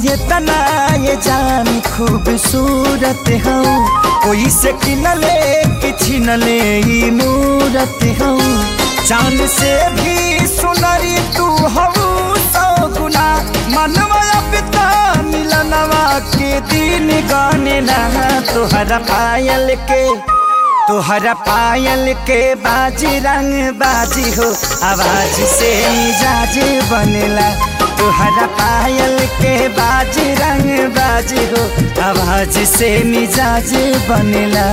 ये तना ये जान खूबसूरत हूँ कोई से किनले कि छिनले ई मूरत हूँ चांद से भी सुनरी तू हूँ सौ गुना मनवा पिता मिलनवा के दिन गाने लहा तुहरा पायल के तुहरा पायल के बाजी रंग बाजी हो आवाज से मिजाज बनेला तुहरा पायल के बाजी रंग बाजी हो आवाज से मिजाज बनेला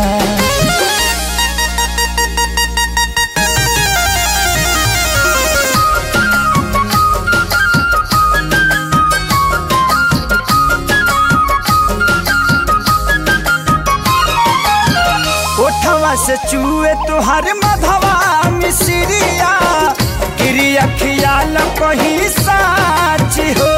ओठवा से चूहे तुहार मधवा मिसरिया गिरी अखियाल कही साच हो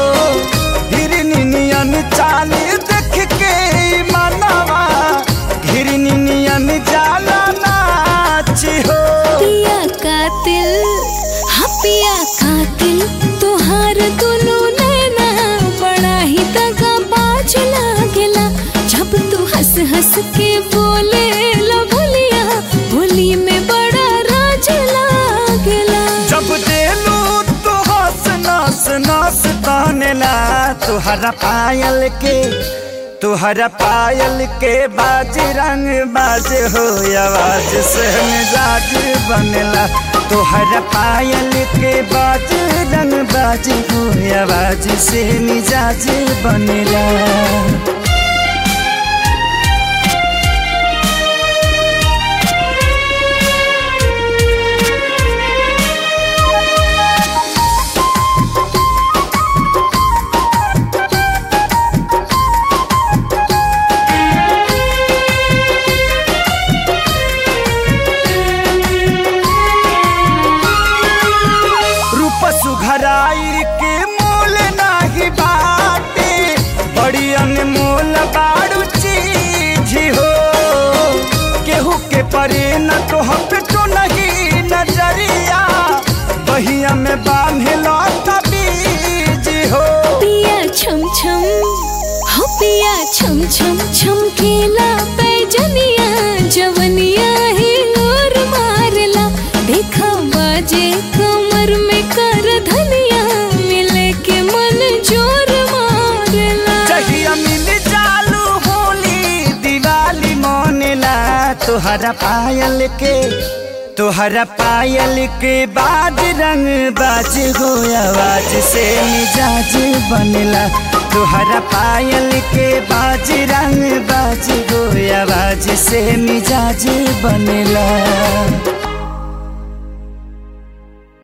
हिरनियन चाल देख के मनवा हिरनियन जाला नाच हो पिया कातिल हाँ पिया कातिल तोहार दुनू नैना बड़ा ही दगा बाज लागेला जब तू हंस हंस के बोले लो भुलिया भोली में बड़ा राज लागेला जब देलू तो हंस नस नस तहनेला तुहरा पायल के तुहरा पायल के बाज रंग बाज हो आवाज से मिजाज बनेला तुहरा पायल के बाज रंग बाज हो आवाज से मिजाज बनेला रूप सुघराई के मोल नाही बाटे बड़ी अनमोल बाड़ू चीज हो केहू के परे न तो हम तो नहीं नजरिया बहिया में बांधे लौटा बीज हो पिया छम छम हो पिया छम छम छम केला पैजनिया जवनिया ही और मारला देखा बाजे कमर में कर धनिया मिले के मन जोर मारला जहिया मिल जालू होली दिवाली मोनेला तुहरा पायल के तुहरा पायल के बाद रंग बाज हो आवाज से मिजाज बनेला तुहरा पायल के बाज रंग बाज हो आवाज से मिजाज बनेला